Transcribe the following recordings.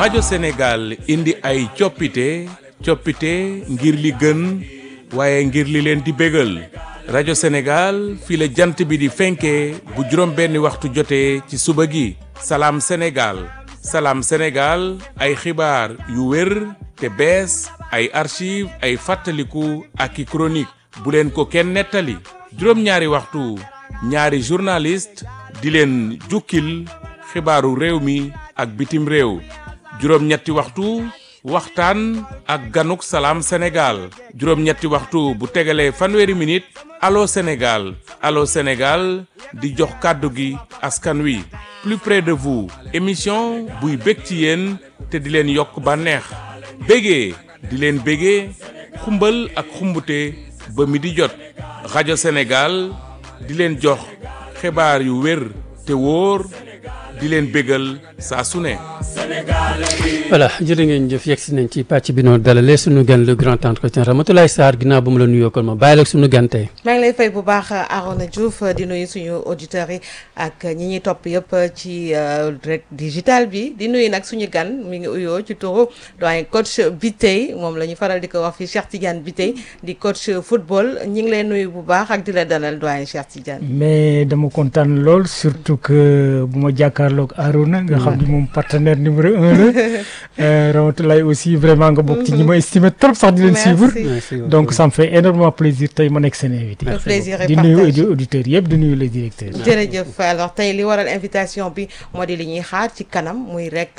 rajo Sénégal indi ay coppite coppite ngir li gën waaye ngir li leen di bégal rajo Sénégal fii la jant bi di fenkee bu juróom benni waxtu jotee ci suba gi salaam Sénégal salaam Sénégal ay xibaar yu wér te bees ay archive ay fàttaliku ak i chronique bu leen ko kenn nettali juróom-ñaari waxtu ñaari journaliste di leen jukkil xibaaru réew mi ak bitim réew juróom-ñetti waxtu waxtaan ak ganuk salaam Sénégal juróom-ñetti waxtu bu tegalee fanweeri minute allo Sénégal allo Sénégal di jox kàddu gi askan wi plus près de vous émission buy bég ci yéen te di leen yokk bànneex bégee di leen bégee xumbal ak xumbute ba mi di jot rajo Sénégal di leen jox xibaar yu wér te wóor di leen bégal saa su ne. voilà jërë ngeen jëf yegg si nañ ci pàcc bi noonu dalalee suñu gan le grand entretien Ramatoulaye Sarr ginnaaw ba mu la nuyoo kon ma bàyyi la suñu gan tey. maa ngi lay fay bu baax Arona Diouf di nuyu suñu auditeurs yi ak ñi ñuy topp yëpp ci rek digital bi di nuyu nag suñu gan mi ngi uyoo ci turu doyen coach Biteye moom la ñu faral di ko wax fii Cheikh Tidiane Biteye di coach football ñi ngi lay nuyu bu baax ak di la dalal doyen Cheikh Tidiane. mais dama kontaan lool surtout que bu ma jàkkaarloog Arona nga xam ni moom partenaire numéro un la. Ramatoulaye aussi vraiment nga bokk ci ñi ma estimé trop sax di leen suivre donc ça me fait énormément plaisir tey ma nekk seen invité le plaisir est di nuyu auditeurs yëpp di nuyu les directeurs jërëjëf alors tey li waral invitation bi moo di li ñuy xaar ci kanam muy rek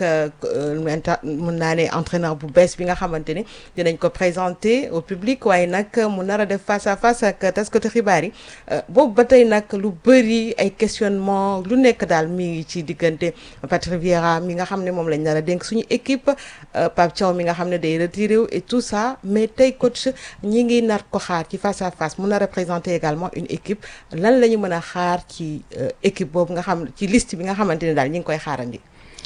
mun naa ne entraîneur bu bees bi nga xamante ni dinañ ko présenter au public waaye nag mu nar a def face à face ak taskatu xibaar yi boobu ba tey nag lu bëri ay questionnement lu nekk daal mi ngi ci diggante Patrick Vieira mi nga xam ne moom lañ nar a dénk suñu équipe Pape Thiaw mi nga xam ne day retiré wu et tout ça mais tey coach ñi ngi nar ko xaar ci face à face mun a représenter également une équipe lan la ñu mën a xaar ci équipe boobu nga xam ci liste bi nga xamante ne daal ñi ngi koy xaarandi.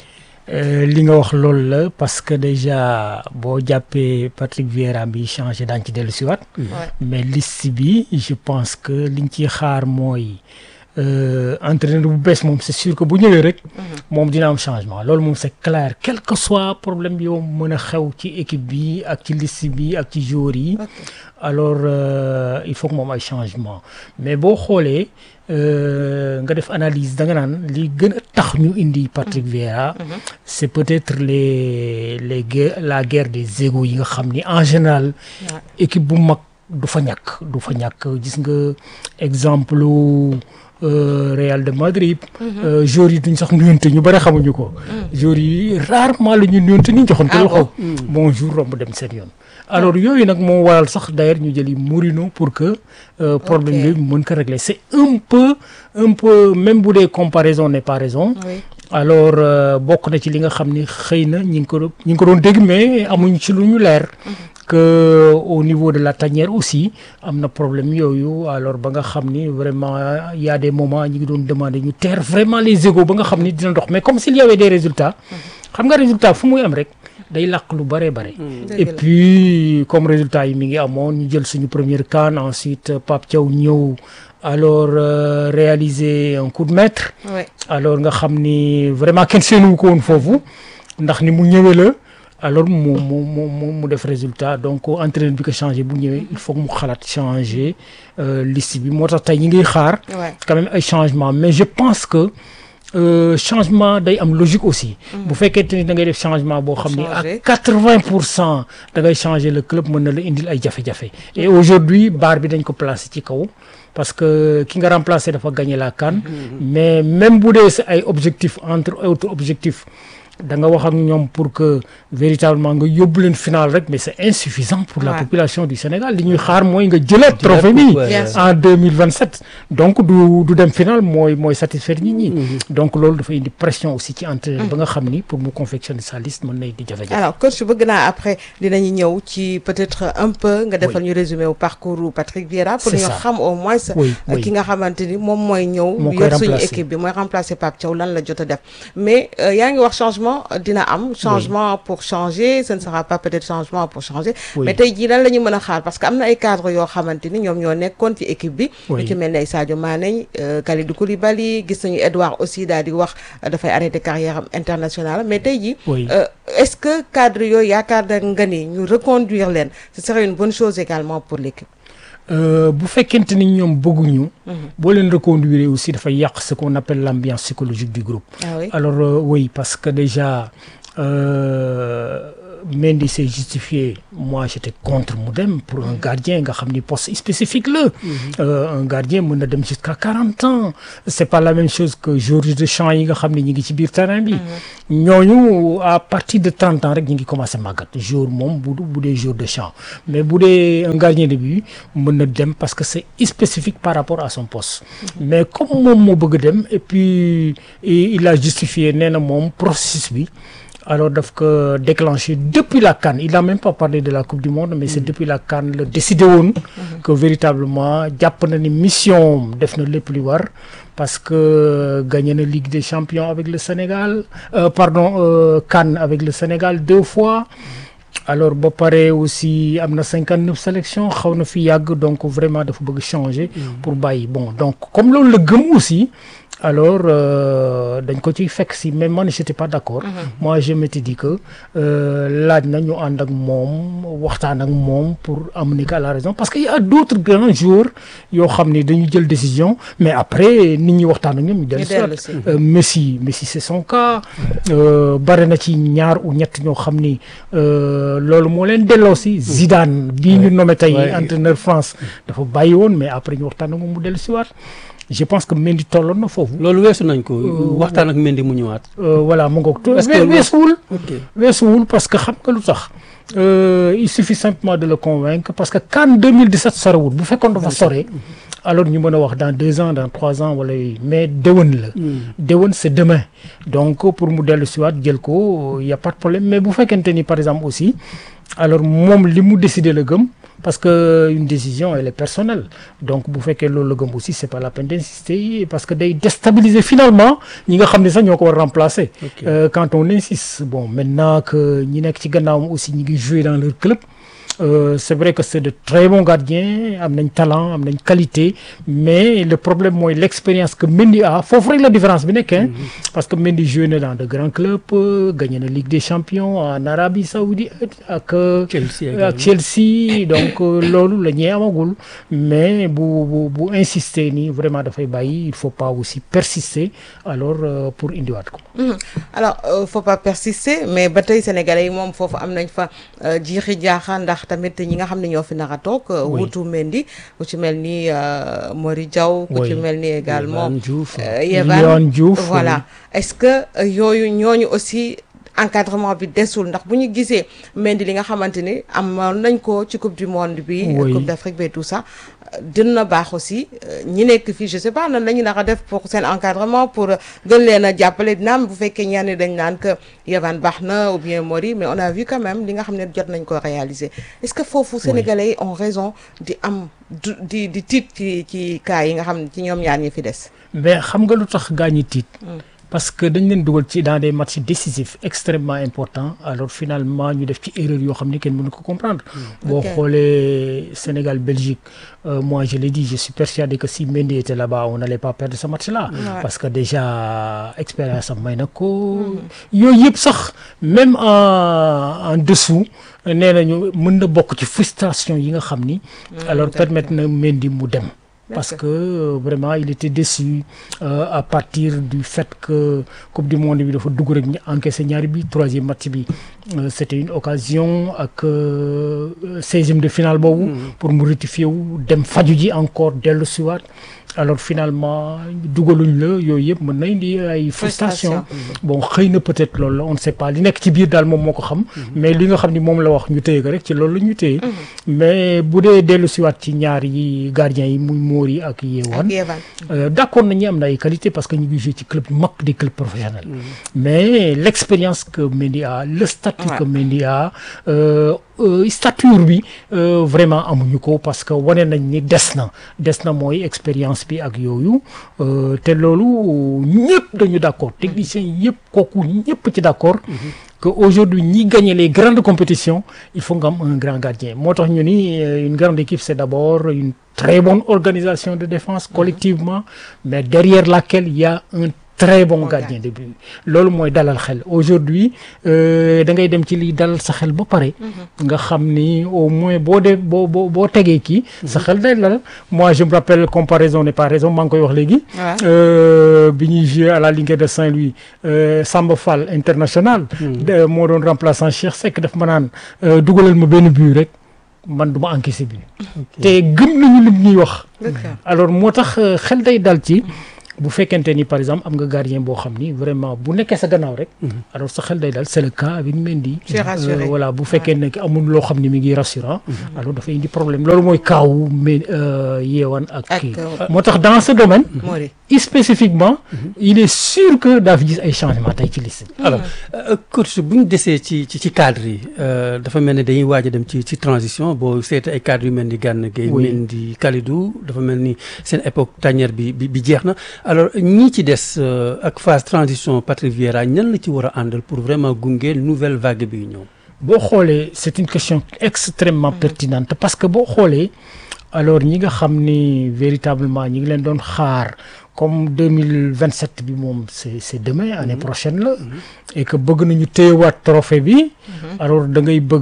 li nga wax loolu la parce que déjà boo jàppee Patrick Vieira bi changé daañu ci dellu si waat mais liste bi je pense que liñ ciy xaar mooy. entraîneur bu bees moom c'est sûr que bu ñëwee rek moom dina am changement loolu moom c'est clair quel que soit problème bi yow mën a xew ci équipe bi ak ci liste bi ak ci joueurs yi alors il faut que moom ay changement mais boo xoolee nga def analyse da nga naan li gën a tax ñu indi Patrick Vieira c'est peut-être les les guerres la guerre des égos yi nga xam ni en général équipe bu mag du fa ñàkk du fa ñàkk gis nga exemple Euh, Real de Madrid. joueurs yi duñ sax nuyonte ñu bëri xamuñu ko. joueurs yi rarement la ñuy nuyonte ni joxante loxo. bonjour romb dem seen yoon. alors yooyu nag moo waral sax d'ailleurs ñu jëli Mourinho pour que. Euh, problème bi mën ko régler c'est un peu un peu même bu dee comparaison n'est pas raison. Oui. alors bokk na ci li nga xam ni xëy na ñi ngi ko ñi ngi ko doon dégg mais amuñ ci lu ñu leer. que au niveau de la tanière aussi am na problème yooyu alors ba nga xam ni vraiment y a des moments ñi ngi doon demander ñu teer vraiment les égos ba nga xam ni dina dox mais comme s'il y avait des résultats xam nga résultat fu muy am rek day làq lu bare bare et puis comme résultat yi mi ngi amoon ñu jël suñu première CAN ensuite Pape Thiaw ñëw alors euh, réaliser un coup de maître Ouais. alors nga xam ni vraiment kenn seenu ko woon foofu ndax ni mu ñëwee la alors mu mu mu mu mu def résultat donc entraîneur bi ko changé bu ñëwee il faut que mu xalaat changer euh, liste bi moo tax tey ñi ngi xaar Ouais. quand même ay changement mais je pense que euh, changement day am logique aussi bu fekkente ni da ngay def changement boo xam ni à Changer. quatre-vingt pour cent da ngay changer le club mën na la indil ay jafe-jafe et aujourd'hui barre bi dañ ko placer ci kaw parce que ki nga remplacer dafa gagner la CAN mais même bu dee sa ay objectifs entre autres objectifs da nga wax ak ñoom pour que véritablement nga yóbbu leen final rek mais c'est insuffisant pour la Ouais. population du Sénégal li ñuy xaar mooy nga jëlaat trophée bi ouais, Bien sûr. en 2027 donc du du dem final mooy mooy satisfaire nit ñi donc loolu dafa indi pression aussi ci entraîneur ba nga xam ni pour mu confectionner sa liste mën na indi jafe-jafe alors coach bëgg naa après dinañu ñëw ci peut-être un peu nga defal ñu résumé au parcours u Patrick Vieira pour C'est ñu ça. xam au moins Oui, euh, oui. ki nga xamante ni moom mooy ñëw Moo koy yor suñu remplacer. équipe bi mooy remplacer Pape Thiaw lan la jot a def mais euh, yaa ngi wax changement changement dina am changement pour changer ce ne sera pas peut-être changement pour changer Oui. mais tey jii lan la ñu mën a xaar parce que am na ay cadres yoo xamante ni ñoom ñoo nekkoon ci équipe bi Oui. lu ci mel ne ay Sadio Mané euh, Kalidou Koulibaly gis nañu Edouard aussi daal di wax euh, dafay arrêter carrière am internationale mais tey jii Oui. euh, est-ce que cadre yooyu yaakaar na nga ni ñu reconduire leen ce serait une bonne chose également pour l'équipe Euh, bu fekkente ni ñoom bëgguñu. boo leen reconduire aussi dafay yàq ce qu'on appelle l'ambiance psychologique du groupe. ah oui Alors euh, oui, parce que déjà, euh, Mendy s'est justifié. Moi, j'étais contre Moudem pour un gardien, nga xam ni poste spécifique là. Euh, un gardien mën na dem jusqu'à 40 ans. C'est pas la même chose que Georges Deschamps yi nga xam ni ñi ngi ci biir terrain bi. ñooñu à partir de 30 ans rek ñu ngi commencé màggat. jour moom bu bu dee jour de champ mais bu dee un gardien de but mën na dem parce que c'est spécifique par rapport à son poste. mais comme moom moo bëgg dem et puis il il a justifié nee na moom processus bi. alors daf ko déclenché depuis la CAN il n'a même pas parlé de la coupe du monde mais c'est depuis la CAN la décidé woon que véritablement jàpp na ni mission def na lépp li war parce que gagné na Ligue des champions avec le Sénégal euh, pardon euh, CAN avec le Sénégal deux fois alors ba pare aussi am na cinquante neuf sélections xaw na fi yàgg donc vraiment dafa bëgg changer pour bàyyi bon donc comme loolu la gëm aussi alors euh, dañ ko ciy fekk si mais man j'étais pas d'accord moi je m'étais dit que euh, laaj na ñu ànd ak moom waxtaan ak moom pour amener ko à la raison parce que y a d'autres grands joueurs yoo xam ni dañu jël décision mais après nit ñi waxtaan ak ñoom ñu dellu si dellu waat. si. Euh, Messi Messi c'est son cas euh, bare na ci ñaar ou ñett ñoo xam ni euh, loolu moo leen delloo si Zidane bii ñu nommé tey Ouais. entraîneur France dafa bàyyi woon mais après ñu waxtaan ak moom mu dellu si waat je pense que Mendy tolloon na foofu loolu weesu nañ ko waxtaan ak Mendy mu ñëwaat Euh, voilà mu ngoog Est-ce que we- weesuwul ok weesuwul parce que xam nga lu tax Euh, il suffit simplement de le convaincre parce que CAN 2017 sorewul bu fekkoon dafa sore alors ñu mën a wax dans deux ans dans trois ans wala yooyu mais déwén la déwén c'est demain donc pour mu dellu siwaat jël ko y a pas de problème mais bu fekkente ni par exemple aussi alors moom li mu décider la gëm parce que une décision elle est personnelle donc bu fekkee loolu la gëm aussi c'est pas la peine d'insister parce que day déstabiliser finalement ñi nga xam ne sax ñoo ko war remplacer Ok. Euh, quand on insiste bon maintenant que ñi nekk ci gannaawam aussi ñi ngi jouer dans leur club euh, c'est vrai que c'est de très bons gardiens am nañ talent am nañ qualité mais le problème mooy l'expérience que Mendy a foofu rek la différence bi nekk hein parce que Mendy joué na dans de grands clubs euh, gagné na Ligue des champions en Arabie Saoudite ak euh, Chelsea ak également. Chelsea donc euh, loolu la ñuy amagul mais bu bu bu insister nii vraiment dafay bàyyi il faut pas aussi persister alors euh, pour indiwaat ko Mhm. alors euh, faut pas persister mais ba tey sénégalais yi moom foofu am nañ fa euh, jiixi jaaxa ndax tamit ñi nga xam ne ñoo fi nar a toog euh, Oui. wutu Mendy ku ci mel ni euh, Mori Diaw ku ci Oui. mel ni également Yehvan Diouf. euh, Yehvan. Léon Diouf voilà est-ce que euh, yooyu ñooñu aussi encadrement bi desul ndax bu ñu gisee Mendy li nga xamante ni amoon nañ ko ci coupe du monde bi Oui. coupe d'Afrique bi et tout ça euh, dina baax aussi euh, ñi nekk fii je sais pas nan la ñu nar a def pour seen encadrement pour euh, gën leen a jàppale naam bu fekkee ñenn dañ naan que Yehvan baax na ou bien Mori mais on a vu quand même li nga xam ne jot nañ ko réaliser est-ce que foofu sénégalais yi ont raison di am du di di tiit ci ci cas yi nga xam ne ci ñoom ñaar ñi fi des mais xam nga lu tax gaa ñi tiit parce que dañ leen dugal ci dans des matchs décisifs extrêmement importants alors finalement ñu def ci erreur yoo xam ne kenn mënu ko comprendre boo Ok. xoolee Sénégal Belgique euh, moi je l'ai dit je suis persuadé que si Mendy était là-bas on n'allait pas perdre ce match-là Ouais. parce que déjà expérience am may na ko yooyu yëpp sax même en en dessous nee nañu mën na bokk ci frustration yi nga xam ni alors d'accord. permettre na Mendy mu dem parce D'accord. que euh, vraiment il était déçu euh, à partir du fait que coupe du monde bi dafa dugg rek ñu encaissé ñaari bi troisième match bi euh, c'était une occasion ak seizième de finale boobu pour mu rectifier wu dem faju ji encore dellu siwaat alors finalement dugaluñ la yooyu yëpp mën na indi ay frustration bon xëy na peut-être loolu la on ne sait pas li nekk ci biir daal moom moo ko xam mais li nga xam ni moom la wax ñu téye ko rek ci loolu la ñu téye mais bu dee dellu siwaat ci ñaar yi gardien yi muy Mori ak Yewan ak Yevan Euh, d'accord nañu am na ay qualité parce que ñu ngi joué ci club yu mag des clubs professionnels mais l'expérience que Mendy a le statut Ouais. que Mendy a euh, euh, stature bi euh, vraiment amuñu ko parce que wane nañ ni des na des na mooy expérience bi ak yooyu euh, te loolu ñëpp dañu d'accord techniciens yëpp kooku ñëpp ci d'accord que aujourd'hui ñi gagner les grandes compétitions il faut nga am un grand gardien moo tax ñu ni euh, une grande équipe c'est d'abord une très bonne organisation de défense collectivement mais derrière laquelle il y a un très bon gardien de but loolu mooy dalal xel aujourd'hui euh, da ngay dem ci liy dalal sa xel ba pare nga xam ni au moins boo dee boo boo boo tegee kii sa xel day dalal moi je me rappelle comparaison n'est pas raison maa ngi koy wax léegi waaw euh, bi ñuy joué à la Linguère de Saint-Louis euh, Samba Fall international de- moo doon remplaçant Cheikh Seck daf ma naan euh, dugalal ma benn but rek man du ma encaissé bi te gëm nañu lim ñuy wax d'accord alors moo tax euh, xel day dal ci bu fekkente ni par exemple am nga gardien boo xam ni vraiment bu nekkee sa gannaaw rek alors sa xel day dal c'est le cas avec Mendy C'est rassuré. Euh, voilà bu fekkee ne amul loo xam ni mi ngi rassurant alors dafay indi problème loolu mooy kaawu mais yeewan ak Ak, kii euh, moo tax dans ce domaine Mori spécifiquement il est sûr que daa fi gis ay changements tey ci liste bi alors euh, coach bu ñu desee ci ci ci cadre yi euh, dafa mel ni dañuy waaj a dem ci ci transition boo seetee ay cadres yu mel ni Gana Gueye Oui. Mendy Kalidou dafa mel ni seen époque tanière bi bi bi jeex na alors ñii ci des euh, ak phase transition Patrick Vieira ñan la ci war a àndal pour vraiment gunge nouvelle vague bi ñëw. boo xoolee c'est une question extrêmement pertinente parce que boo xoolee alors ñi nga xam ni véritablement ñi ngi leen doon xaar comme 2027 bi moom c'est c'est demain année prochaine la et que bëgg nañu téyewaat trophée bi alors da ngay bëgg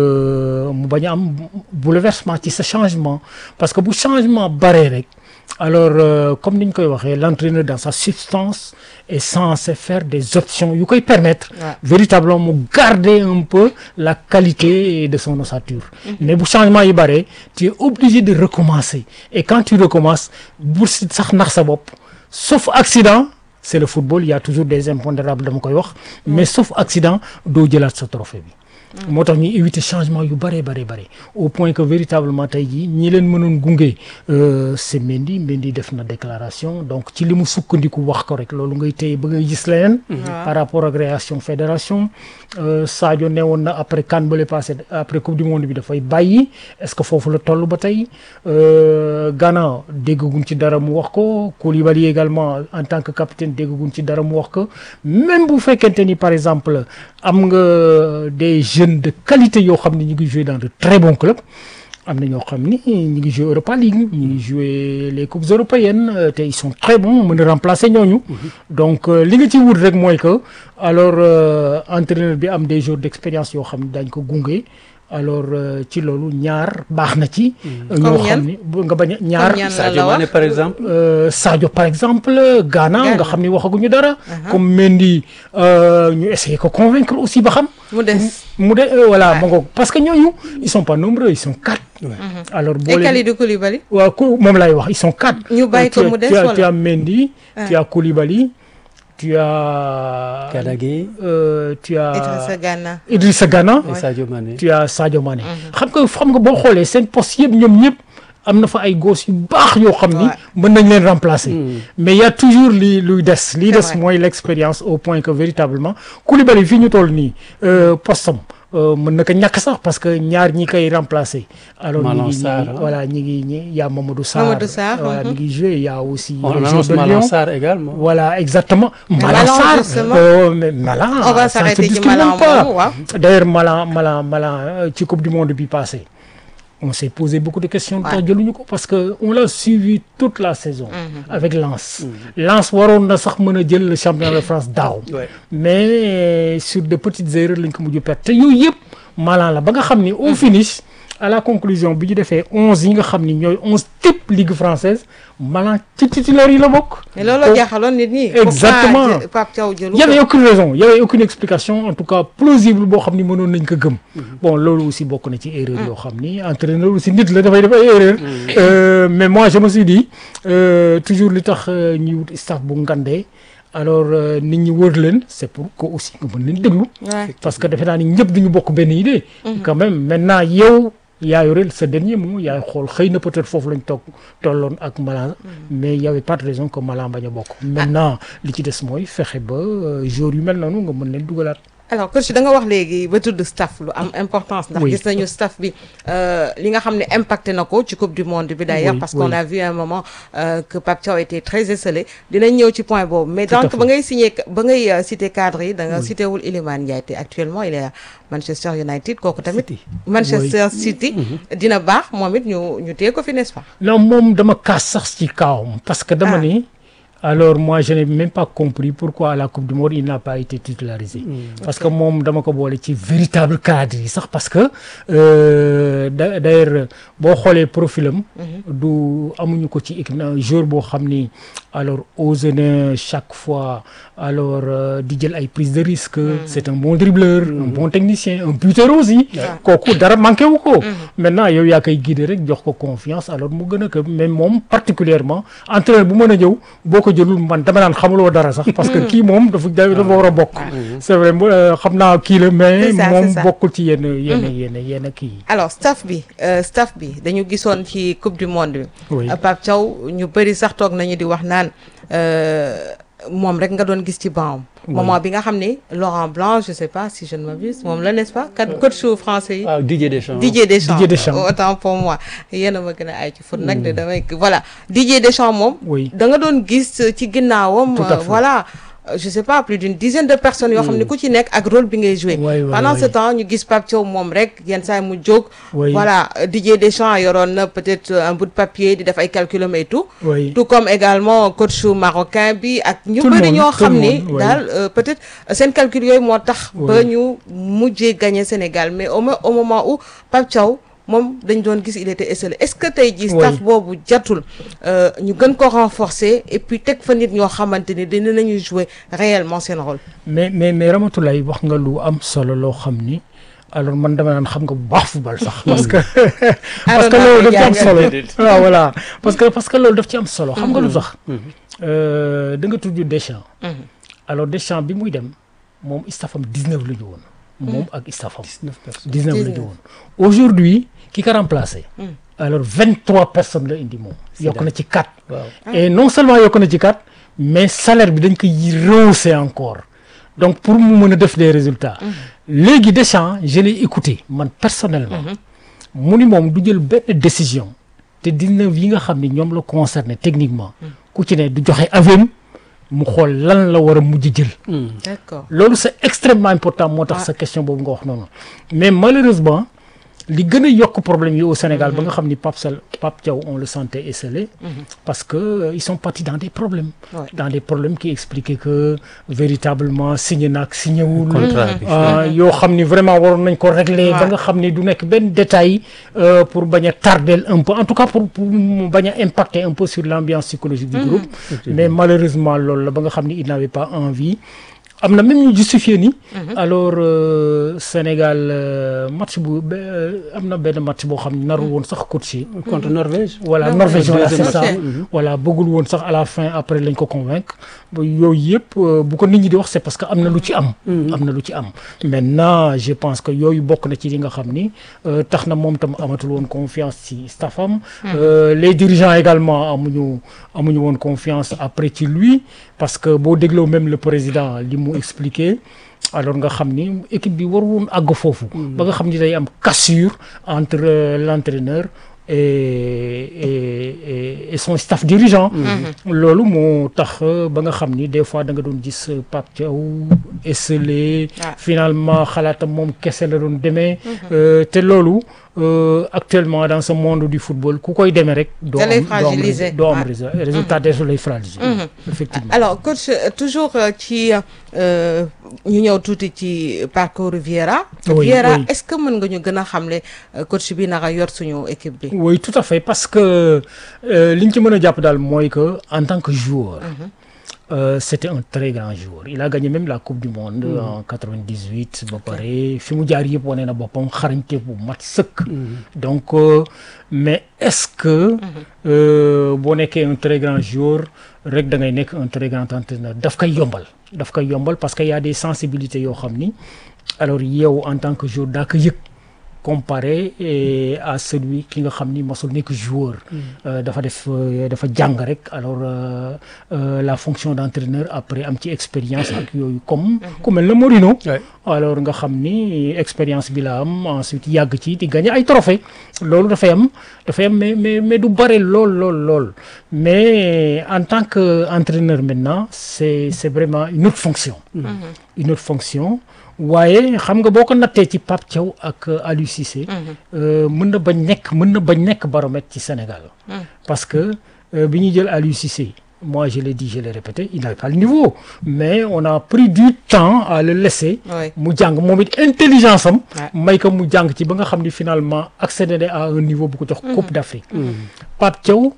euh, mu bañ a am bouleversement ci sa changement parce que bu changement baree rek alors euh, comme ni ñu koy waxee l'entraîneur dans sa substance est censé faire des options yu koy permettre Ouais. véritablement mu garder un peu la qualité de son ossature mais bu changement yi bare tu es obligé de recommencer et quand tu recommences bu si sax nax sa bopp sauf accident c'est le football il y a toujours des impondérables dama koy wax mais sauf accident doo jëlaat sa trophée bi moo tax ñuy éviter changement yu bare bare bare au point que véritablement tey jii ñi leen mënoon gunge euh, c'est Mendy Mendy def na déclaration donc ci li mu sukkandiku wax ko rek loolu ngay téye ba ngay gis leneen par rapport ak réaction fédération euh, Sadio ne woon na après CAN bële passé après coupe du monde bi dafay bàyyi est-ce que foofu la toll ba tey euh, Ghana déggaguñ ci dara mu wax ko Koulibaly également en tant que capitaine déggaguñ ci dara mu wax ko même bu fekkente ni par exemple am nga des jeunes de qualité yoo xam ne ñu ngi jouer dans de très bons clubs am na ñoo xam ni ñu ngi jouer Europa League ñu ngi jouer les coupes européennes euh, te ils sont très bons mën a remplacer ñooñu donc euh, li nga ci wut rek mooy que alors euh, entraîneur bi am des jours d'expérience yoo xam ne daañ ko gunge alors euh, ci loolu ñaar baax na ci ñoo Comme xam ñan? ni bu nga bañ a ñaar ñan la Sadio la Mané wax par exemple. Euh, Sadio par exemple Ghana Ghana. nga xam ni waxaguñu dara comme Mendy euh, ñu essayer ko convaincre aussi ba xam mu des mu de euh, voilà ma ngoog parce que ñooñu ils sont pas nombreux ils sont quatre alors boo et leen Kalidou Koulibaly waaw ku moom lay wax ils sont quatre Ñu bàyyi ko Tu as- mu des tu as- wala? tu as Mendy tu Ah. as Koulibaly tu as Gana Gueye euh, tu as Idrissa Gana Idrissa Gana et Sadio Mané. tu as Sadio Mané xam nga xam nga boo xoolee seen poste yëpp ñoom ñëpp am na fa ay gosses yu baax yoo xam ni Ouais. mën nañ leen remplacer mais il y a toujours li luy des li des vrai. mooy l'expérience au point que véritablement Koulibaly fii ñu toll nii euh, postam euh, mën na ko ñàkk sax parce que ñaar ñi koy remplacer alors ñi Malang ngi ñi Sarr, ngi hein. voilà ñi ngi ñi y a Mamadou Sarr Mamadou Sarr, voilà mhm. mi ngi joué il y a aussi On le joueur annonce de Malang Lyon Sarr également. voilà exactement Malang Malang, Sarr justement. euh, mais Malang on va ça ne se s'arrêter ci discute même Malang pas. moomu waaw D'ailleurs Malang Malang Malang euh, ci coupe du monde bi passé on s'est posé beaucoup de questions tax jëluñu ko parce que on l'a suivi toute la saison avec Lens Lens waroon na sax mën a jël le championnat de France daaw Ouais. mais sur de petites erreurs lañ ko mujj perte te yooyu yëpp Malang la ba nga xam ni au finish à la conclusion bi ñu defee onze yi nga xam ni ñooy onze type ligue française Malang ci titulaire yi la bokk mais looloo jaaxaloon nit ñi Exactement. Pourquoi jë- Pape Thiaw jëlu y avait ko aucune raison y avait aucune explication en tout cas plausible boo xam ni mënoon nañ ko gëm bon loolu aussi bokk na ci erreur yoo xam ni entraîneur aussi nit la dafay def ay erreur Euh, mais moi je me suis dit euh, toujours li tax euh, ñuy wut staff bu ngandee alors euh, nit ñi wër leen c'est pour que aussi nga mën leen déglu Ouais. parce que defe naa ni ñëpp duñu bokk benn idée quand même maintenant yow yaa yore sa dernier mot yaay xool xëy na peut-être foofu lañ toog tolloon ak Malang mais y avait pas de raison que Malang bañ a bokk maintenant li ci des mooy fexe ba joueurs yu mel noonu nga mën leen dugalaat alors coach da nga wax léegi ba tudd staff lu am importance ndax gis nañu staff bi li nga xam ne impacté na ko ci coupe du monde bi d'ailleurs parce qu'on a vu un moment que Pape Thiaw était très esselé dinañ ñëw ci point boobu mais donc ba ngay signé ba ngay cité cadre yi da nga cité wul Iliman Ndiaye te actuellement il est à Manchester United kooku tamit Manchester City dina baax moom it ñu ñu téye ko fi n'est-ce pas non moom dama kaas sax ci kawam parce que dama ni alors moi je n'ai même pas compris pourquoi à la coupe du monde il n'a pas été titularisé mmh, parce okay. que moom dama ko boole ci véritable cadre yi sax parce que euh, d'ailleurs boo xoolee profilam du amuñu ko ci équipe na jour boo xam ni alors osé na chaque fois alors euh, di jël ay prise de risque mmh. c'est un bon dribbleur mmh. un bon technicien un buteur aussi kooku dara manqué wu ko maintenant yow yaa koy guider rek jox ko confiance alors mu gën a que mais moom particulièrement entraîneur bu mën a ñëw boo ko jëlul man dama naan xamuloo dara sax parce que kii moom dafa dafa war a bokk c'est vrai xam naa kii la mais moom bokkul ci yenn yenn yenn yenn kii alors staff bi staff bi dañu gisoon ci coupe du monde bi Pape Thiaw ñu bëri sax toog nañu di wax naan moom rek nga doon gis ci banc moment bi nga xam ne Laurent Blanc je sais pas si je ne m'abuse moom la n'est-ce pas kat coach français yi ah Didier Deschamps Didier Deschamps Didier Deschamps autant pour moi yéen a ma gën a ay ci foot nag de damay voilà Didier Deschamps moom da nga doon gis ci ginnaawam voilà je sais pas plus d'une dizaine de personnes yoo xam ne ku ci nekk ak rôle bi ngay jouer pendant ce temps ñu gis Pape Thiaw moom rek yenn saa mu jóg voilà Didier Deschamps yoroon na peut-être un bout de papier di def ay calculum et tout tout comme également coach marocain bi ak ñu bëri ñoo xam ni daal peut-être seen calcul yooyu moo tax ba ñu mujjee gagner Sénégal mais au au moment où Pape Thiaw moom dañ doon gis il était esselé est-ce que tey jii staff boobu jatul ñu gën ko renforcer et puis teg fa nit ñoo xamante ni dina nañu jouer réellement seen rôle mais mais mais Ramatoulaye wax nga lu am solo loo xam ni alors man dama naan xam nga bu baax football sax parce que parce que loolu daf ci am solo waaw voilà parce que parce que loolu daf ci am solo xam nga lu tax da nga tudd Deschamps alors Deschamps bi muy dem moom staffam 19 la ñu woon moom ak staffam 19 la ñu woon aujourd'hui ki ko remplacé alors 23 personnes la indi moom yokk na ci 4 et non seulement yokk na ci 4 mais salaire bi dañ koy rehausser encore donc pour mu mën a def des résultats léegi Deschamps je l'ai écouté man personnellement mu ni moom du jël benn décision te dina yi nga xam ne ñoom la concerné techniquement ku ci ne du joxe avis mu xool lan la war a mujj jël d'accord loolu c'est extrêmement important moo tax sa question boobu nga wax noonu mais malheureusement li gën a yokk problème yi au Sénégal ba nga xam ni Pape Sall Pape Thiaw on le sentait esselé parce que euh, ils sont partis dans des problèmes Ouais. dans des problèmes qui expliquaient que véritablement signé naag signé wul Contrat bi. ah, yoo xam ni vraiment waroon nañ ko régler ba nga xam ni du nekk benn détail euh, pour bañ a tardel un peu en tout cas pour pour mu bañ a impacter un peu sur l'ambiance psychologique du groupe mais malheureusement loolu la ba nga xam ni il n'avait pas envie am na même ñu justifié ni alors euh, Sénégal euh, match bu be- euh, am na benn match boo xam ne naru woon sax coaché contre Norvège. voilà Non, Norvège voilà c'est deuxième ça match. voilà bëggul woon sax à la fin après lañ ko convaincre ba yooyu yëpp euh, bu ko nit ñi di wax c'est parce que am na lu ci am am na lu ci am maintenant je pense que yooyu bokk na ci li nga xam ni euh, tax na moom tam amatul woon confiance ci staffam Euh, les dirigeants également amuñu amuñu woon confiance après ci lui parce que boo dégloo même le président li mu expliqué alors nga xam ni équipe bi war woon àgg foofu ba nga xam ni day am cassure entre euh, l'entraîneur et, et, et, et son staff dirigeant loolu moo tax euh, ba nga xam ni des fois da nga doon gis euh, Pape Thiaw esselé Ah. finalement xalaatam moom kese la doon demee euh, te loolu euh, actuellement dans ce monde du football ku koy demee rek doo Da lay am doo am fragiliser. résu- doo am Ouais. résu- résultat des lay fragiliser effectivement alors coach euh, toujours euh, ci euh, ñu ñëw tuuti ci parcours Vieira Oui, Vieira oui. est-ce que mën nga ñu gën a xamle euh, coach bi naka yor suñu équipe bi Oui, tout à fait parce que euh, li ñu ci mën a jàpp daal mooy que en tant que joueur euh, c'était un très grand joueur il a gagné même la coupe du monde en 98 ba pare fi mu jaar yëpp wane na boppam xarañte bu mat sëkk donc euh, mais est-ce que euh, boo nekkee un très grand joueur rek da ngay nekk un très grand entraîneur daf koy yombal daf koy yombal parce que y a des sensibilités yoo xam ni alors yow en tant que joueur daa ko yëg comparé eh, à celui ki nga xam ni mosul nekk joueur Euh, dafa def euh, dafa jàng rek alors euh, euh, la fonction d'entraîneur après am ci expérience ak yooyu comme ku mel na Mourinho Ouais. alors nga xam ni expérience bi la am ensuite yàgg ci di gagner ay trophées loolu dafay am dafay am mais mais mais du bare lool lool lool mais en tant que entraîneur maintenant c'est c'est vraiment une autre fonction une autre fonction waaye xam nga boo ko nattee ci Pape Thiaw ak euh, Aliou Cissé euh, mën na bañ nekk mën na bañ nekk baromètre ci Sénégal parce que euh, bi ñuy jël Aliou Cissé moi je l'ai dit je l'ai répété il n'avait pas le niveau mais on a pris du temps à le laisser Oui. mu jàng moom it intelligence am Ouais. may ko mu jàng ci ba nga xam ni finalement accédé à un niveau bu ko jox Coupe d'Afrique Pape Thiaw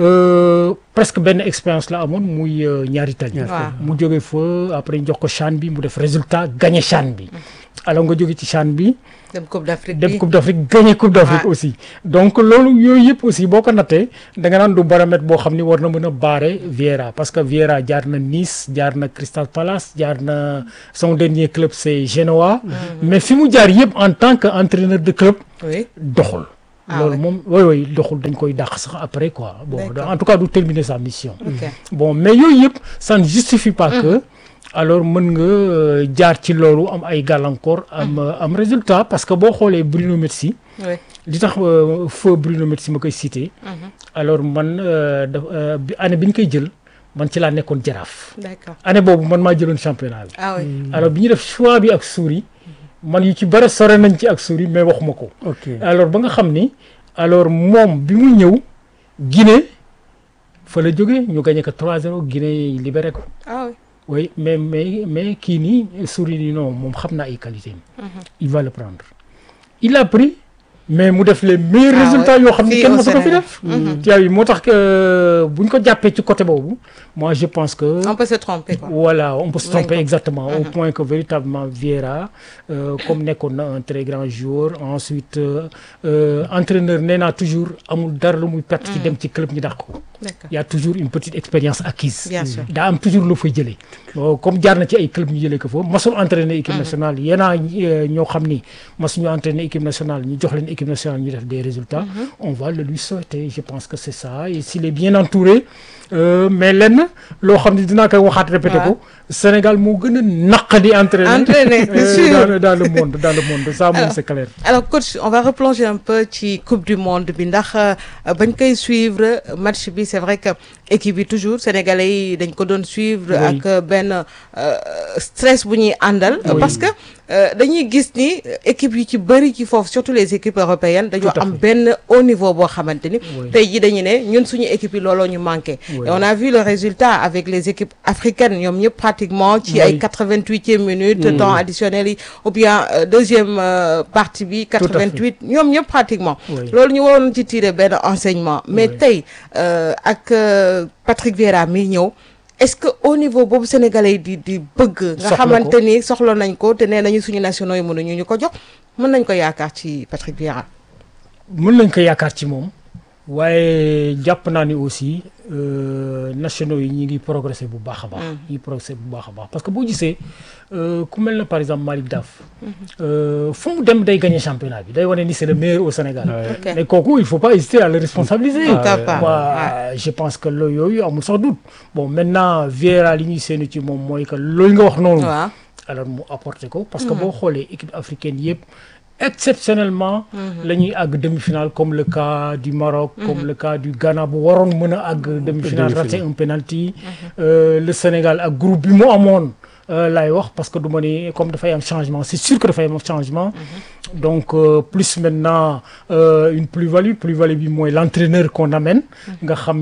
euh, presque benn expérience la amoon muy euh, ñaari tali Waaw. mu jóge fa après ñu jox ko CHAN bi mu def résultat gagné CHAN bi alors nga jóge ci CHAN bi dem Coupe d'Afrique dem bi Coupe d'Afrique gagné Coupe d'Afrique Ouais. aussi donc loolu yooyu yëpp aussi boo ko nattee da nga naan du baromètre boo xam ni war na mën a baare Vieira parce que Vieira jaar na Nice jaar na Crystal Palace jaar na son dernier club c'est Genoa mais fi mu jaar yëpp en tant que entraîneur de club oui doxul Ah loolu ouais. moom oui oui doxul dañ koy dàq sax après quoi bon D'accord. en tout cas du terminer sa mission ok bon mais yooyu yëpp ça ne justifie pas que alors mën nga euh, jaar ci loolu am ay gàllankoor am euh, am résultat parce que boo xoolee Bruno Metsu oui li tax euh, feu Bruno Metsu ma koy cité alors man euh, da euh, bi année bi ñu koy jël man ci laa nekkoon jaraaf d'accord année boobu man maa jëloon championnat bi ah oui alors bi ñu def choix bi ak Souris man yu ci bëri sore nañ ci ak Souris mais waxuma ko ok alors ba nga xam ni alors moom bi mu ñëw Guinée fa la jógee ñu gagné ko 3-0 Guinée libéré ko ah oui oui mais mais mais kii nii Souris ni non moom xam naa ay qualité am il va le prendre il a pris mais mu def les meilleurs Ah résultats ouais. yoo xam ne Fii kenn au mësu ko fi Sénégal. def tiaa yi moo tax que bu ñu ko jàppee ci côté boobu moi je pense que on peut se tromper quoi voilà on peut se Nañ tromper ko. exactement au point que véritablement Vieira euh, comme nekkoon na un très grand joueur ensuite euh, euh, entraîneur nee naa toujours amul dara lu muy perte ci dem ci club ñu dàq ko d'accord y a toujours une petite expérience acquise bien sûr daa am toujours lu fay jëlee bon comme jaar na ci ay club ñu jëlee ko foofu masul entraîner équipe nationale yéenaa ñoo xam ni masuñu entraîner équipe nationale ñu jox leen équipe nationale ñu def des résultats on va le lui souhaiter je pense que c'est ça et s'il est bien entouré euh, mais lenn loo xam ne dinaa koy waxaat répété ko Sénégal moo gën a naqadi entraîner Entraîner, euh, sûr. dans, le, dans le monde dans le monde ça moom Alors, c'est clair alors coach on va replonger un peu ci coupe du monde bi ndax euh, bañ koy suivre match bi c'est vrai que équipe bi toujours sénégalais yi dañ ko doon suivre Oui. ak euh, benn euh, stress bu ñuy àndal Oui. parce que euh, dañuy gis ni euh, équipe yu ci bëri ci foofu surtout les équipes européennes dañoo Tout à am fait. benn haut niveau boo xamante ni Oui. tey ji dañu ne ñun suñu équipe yi looloo ñu manqué Oui. et on a vu le résultat avec les équipes africaines ñoom ñëpp pratiquement ci Oui. ay quatre-vingt-huitième minute temps additionnel yi ou bien euh, deuxième euh, partie bi à fait. 88 ñoom ñëpp pratiquement Oui. loolu ñu waroon ci tirer benn enseignement mais Oui. tey euh, ak euh, Patrick Vieira mi ñëw est-ce que au niveau boobu sénégalais yi di di bëgg nga Soxla ko. xamante ni soxla nañ ko te nee nañu suñu nationaux yi mënuñu ñu ko jox mën nañ ko yaakaar ci Patrick Vieira mën nañ ko yaakaar ci moom waaye jàpp naa ni aussi euh, nationaux yi ñi ngi progresser bu baax a baax. ñi ngi progresser bu baax a baax parce que boo gisee euh, ku mel na par exemple Malick Daf. euh, fu mu dem day gagner championnat bi day wane ni c'est le meilleur au Sénégal. Ok. mais kooku il faut pas hésiter à le responsabiliser. Tout à fait. Moi, je pense que loolu yooyu amul sax doute bon maintenant Vieira li ñuy séenu ci moom mooy que loolu nga wax noonu. waaw alors mu apporté ko parce que boo xoolee équipe africaine yëpp exceptionnellement la ñuy àgg demi-finale comme le cas du Maroc comme le cas du Ghana bu waroon mën a àgg demi-finale raté un penalty Euh, le Sénégal ak groupe bi mu amoon euh, laay wax parce que du ma ni comme dafay am changement c'est sûr que dafay am changement donc euh, plus maintenant euh, une plus-value plus-value bi mooy l'entraîneur qu'on amène nga xam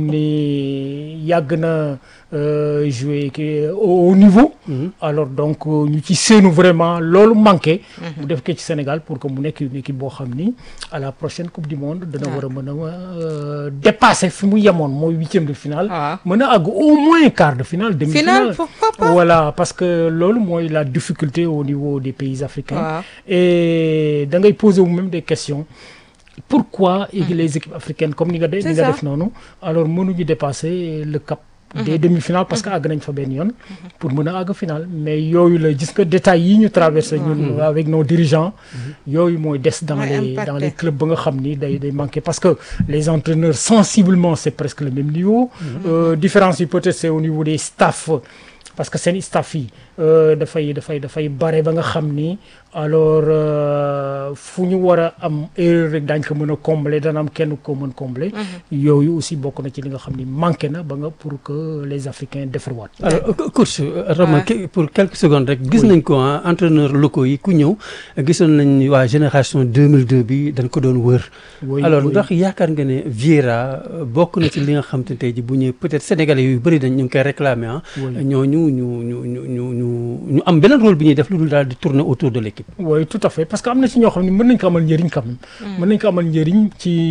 ni yàgg na euh, jouer ki au haut niveau alors donc euh, ñu ci séenu vraiment loolu manqué mu def ko ci Sénégal pour que mu nekk une équipe boo xam ni à la prochaine coupe du monde dana war a mën a euh, dépasser fi mu yemoon mooy huitième de finale waaw mën a àgg au moins quart de finale demi-finale Finale, pourquoi pas voilà parce que loolu mooy la difficulté au niveau des pays africains waaw et da ngay poser wu même des questions pourquoi et les équipes africaines comme ni nga de C'est ni nga ça. def noonu alors mënuñu dépasser le cap des demi-finales parce que àgg nañ fa benn yoon pour mën a àgg final mais yooyu la gis nga détails yi ñu traversé ñun avec nos dirigeants yooyu mooy des dans Mooy les impacté. dans les clubs ba nga xam ni day day manqué parce que les entraîneurs sensiblement c'est presque le même niveau Euh, différence yi peut-être c'est au niveau des staffs parce que seen staff yi euh, dafay dafay dafay bare ba nga xam ni alors euh, fu ñu war a am erreur rek daañ ko mën a combler dana am kenn ko mën combler yooyu aussi bokk na ci li nga xam ni manqué na ba nga pour que les Africains defarwaat alors euh, coach euh, Rama Ouais. que- pour quelques secondes rek gis nañ ko ah entraîneurs locaux yi ku ñëw gisoon nañ ni waa génération 2002 bi dañ ko doon wër Oui, alors oui. ndax yaakaar nga ne Vieira euh, bokk na ci li nga xam te tey ji bu ñëwee peut-être sénégalais yu bëri dañ ñu ngi koy réclamer ah Oui. ñooñu ñu ñu ñu ñu ñu ñu am beneen rôle bi ñuy def lu dul daal di tourner autour de l'équipe oui tout à fait parce que am na ci ñoo xam ne mën nañ ko amal njëriñ quand même mën nañ ko amal njëriñ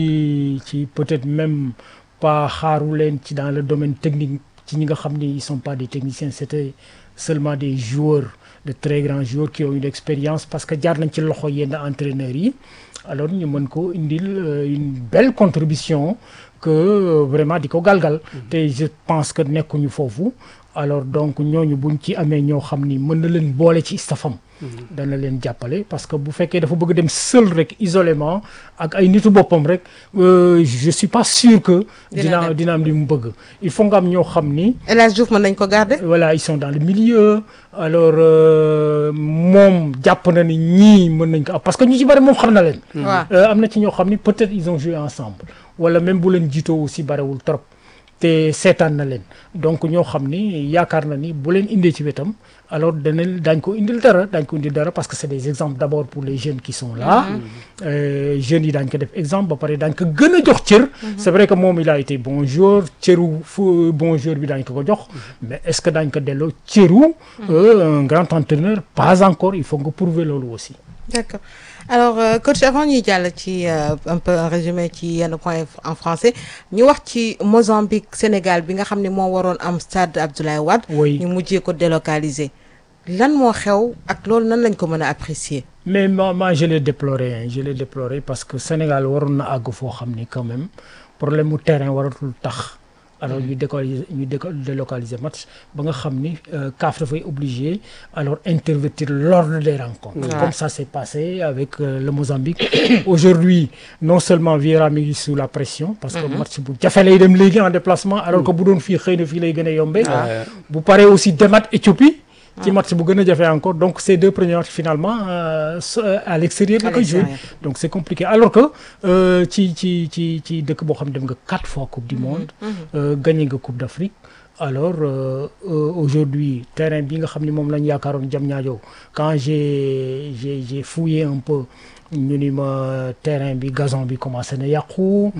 ci ci peut-être même pas xaaru leen ci dans le domaine technique ci ñi nga xam ni ils sont pas des techniciens c'était seulement des joueurs de très grands joueurs qui ont une expérience parce que jaar nañ ci loxo yenn entraîneurs yi alors ñu mën ko indil euh, une belle contribution que euh, vraiment di ko galgal te je pense que nekkuñu foofu alors donc ñooñu buñ ci amee ñoo xam ni mën na leen boole ci stafam dana leen jàppale parce que bu fekkee dafa bëgg dem seul rek isolément ak ay nitu boppam rek euh, je suis pas sûr que Dina dina dem. dina am li mu bëgg il faut nga am ñoo xam ni El Hadj Diouf mën nañ ko garder. voilà ils sont dans le milieu alors euh, moom jàpp na ni ñii mën nañ ko am parce que ñu ci bari moom xam na leen waaw Euh, am na ci ñoo xam ni peut-être ils ont joué ensemble wala même bu leen jiitoo aussi barewul trop te seetaan na leen donc ñoo xam ni yaakaar na ni bu leen indee ci wetam alors dana daañ ko indil dara daañ ko indil dara parce que c'est des exemples d'abord pour les jeunes qui sont là Euh, jeunes yi daañ ko def exemple ba pare daañ ko gën a jox cër c'est vrai que moom il a été bon joueur cëru fu bon joueur bi daañ ko ko jox mais est-ce que daañ ko delloo cëru euh, un grand entraîneur pas encore il faut nga prouver loolu aussi D'accord. Alors, euh, coach, avant ñuy jàll ci euh, un peu un résumé ci yenn point en français ñu wax ci Mozambique Sénégal bi nga xam ne moo waroon am stade Abdoulaye Wade. Oui. ñu mujjee ko délocaliser. lan moo xew ak loolu nan lañ ko mën a apprécier. mais moi, moi je l'ai déploré hein, je l'ai déploré parce que Sénégal waroon na àgg foo xam ni quand même problème mu terrain waratul tax alors ñu décaliser ñu déco- délocaliser match ba nga xam ni euh, CAF dafay obligé alors intervertir l'ordre des rencontres Ouais. comme ça s'est passé avec euh, le Mozambique aujourd'hui non seulement Vieira mi ngi sous la pression parce que match bu jafe lay dem léegi en déplacement alors que bu doon fii xëy na fii lay gën a yombee Ouais. bu paree aussi demat Éthiopie ci match bu gën a jafe encore donc ces deux premiers matchs finalement euh, so- euh, à l'extérieur la À koy joué l'extérieur. donc c'est compliqué alors que euh, ci ci ci ci dëkk boo xam ne dem nga quatre fois coupe du monde euh, gagné nga coupe d'Afrique alors euh, euh, aujourd'hui terrain bi nga xam ne moom lañ yaakaaroon Diamniadio quand j'ai j'ai j'ai fouillé un peu ñu ni ma terrain bi gazon bi commencé na yàqu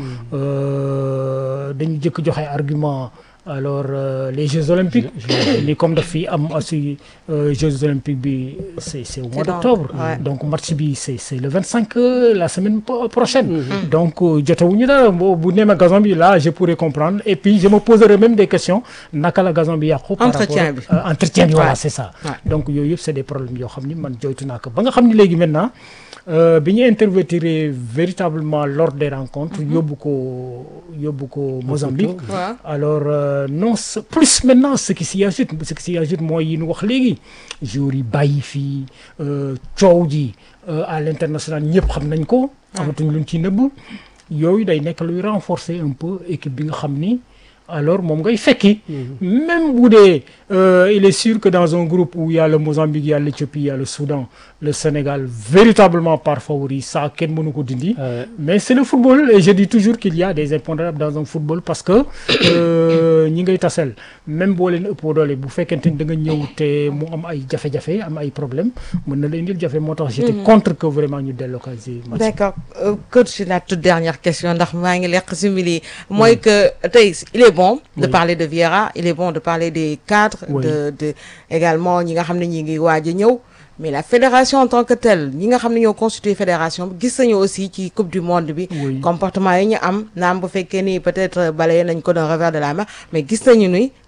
euh, dañu jëkk joxe argument alors euh, les Jeux olympiques ni comme daf fi am aussi euh, Jeux olympiques bi c'est c'est au mois C'est dans- d'octobre ouais. donc match bi c'est c'est le 25 euh, la semaine po- prochaine donc euh, jotewuñu dara bu bu neema gazon bi là je pourrais comprendre et puis je me poserai même des questions naka la gazon bi yàqu par Entretien rapport bi. euh, entretien bi voilà Ouais. c'est ça Ouais. donc yooyu yëpp c'est des problèmes yoo xam ni man joytu naa ko ba nga xam ni léegi maintenant euh, bi ñu intervertir véritablement l'ordre des rencontres yóbbu ko yóbbu ko Mozambique waaw alors euh, non ce- plus maintenant ce qui s'y ajoute ce qui s'y ajoute mooy yi ñu wax léegi jours yi bàyyi fii euh, coow ji euh, à l'international ñëpp xam nañ ko amatuñ luñ ci nëbb yooyu day nekk luy renforcer un peu équipe bi nga xam ni alors moom ngay fekki même bu dee euh, il est sûr que dans un groupe où il y a le Mozambique il y a l'Éthiopie il y a le Soudan le Sénégal véritablement par favori ça kenn mënu ko dindi Euh, mais c'est le football et je dis toujours qu'il y a des impondérables dans un football parce que euh, ñi ngay tasel même boo leen ëppoo doole bu fekkente ni da nga ñëw te mu am ay jafe-jafe am ay problème mën na la indil jafe moo tax j'étais contre que vraiment ñu délocaliser match D'accord Euh, coach la toute dernière question ndax maa ngi lekk simili mooy que tey il est bon de Oui. parler de Vieira il est bon de parler des cadres Oui. de de également ñi nga xam ne ñi ngi waaj a ñëw mais la fédération en tant que telle ñi nga xam ne ñoo constitué fédération bi gis nañu aussi ci coupe du monde bi Oui. comportement yi ñu am naam bu fekkee ni peut-être balayé nañ ko d'un revers de la main mais gis nañu ni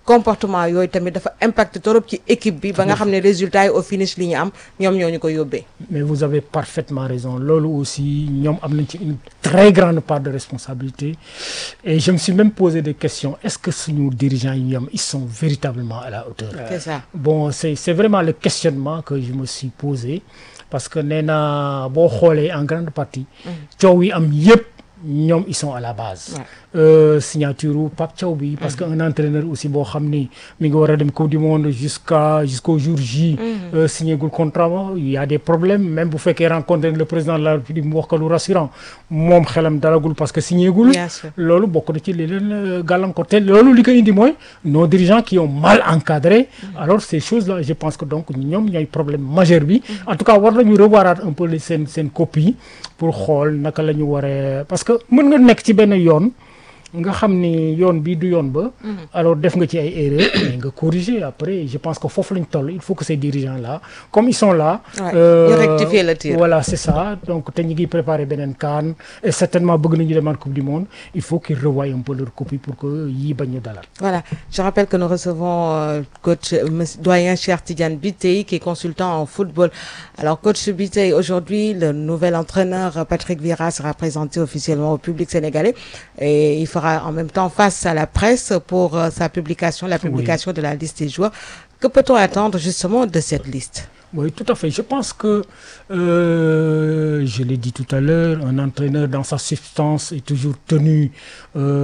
comportement yooyu tamit dafa impacté trop ci équipe bi ba nga xam ne résultat yi au finish li ñu am ñoom ñoo ñu ko yóbbee. mais vous avez parfaitement raison loolu aussi ñoom am nañ ci une très grande part de responsabilité et je me suis même posé des questions est-ce que suñu dirigeants yi ñoom ils sont véritablement à la hauteur. c'est ça bon c'est c'est vraiment le questionnement que je me suis posé parce que nee na boo xoolee en grande partie. coow yi am yépp ñoom ils sont à la base. Euh, signature u Pape Thiaw bi parce que un entraîneur aussi boo xam ni mi ngi war a dem coupe du monde jusqu'à jusqu'au jour J euh, signé gul contrat ma il y a des problèmes même bu fekkee rencontré le président de la République mu wax ko lu rassurant moom xelam dalagul parce que signé gul Bien sûr. loolu bokk na ci li leen gàllankoor te loolu li ko indi mooy nos dirigeants qui ont mal encadré alors ces choses là je pense que donc ñoom ñooy problème majeur bi en tout cas war nañu revoiraat un peu seen seen copie pour xool naka la ñu waree parce que mën nga nekk ci benn yoon nga xam ni yoon bi du yoon ba alors def nga ci ay erreurs mais nga corriger après je pense que foofu lañ toll il faut que ces dirigeants là comme ils sont là Ouais, euh, ñu rectifier le tir. voilà c'est ça donc te ñu ngi préparer beneen CAN et certainement bëgg nañu demaat coupe du monde il faut qu'ils revoient un peu leur copie pour que yii bañ ñu dalal Voilà, je rappelle que nous recevons euh, coach euh, monsieur- doyen Cheikh Tidiane Bitey qui est consultant en football. Alors coach Bitey, aujourd'hui le nouvel entraîneur euh, Patrick Vieira sera présenté officiellement au public sénégalais et il fera en même temps face à la presse pour euh, sa publication, la publication de la liste des joueurs. Que peut-on attendre justement de cette liste Oui, tout à fait. Je pense que, euh, je l'ai dit tout à l'heure, un entraîneur dans sa substance est toujours tenu euh,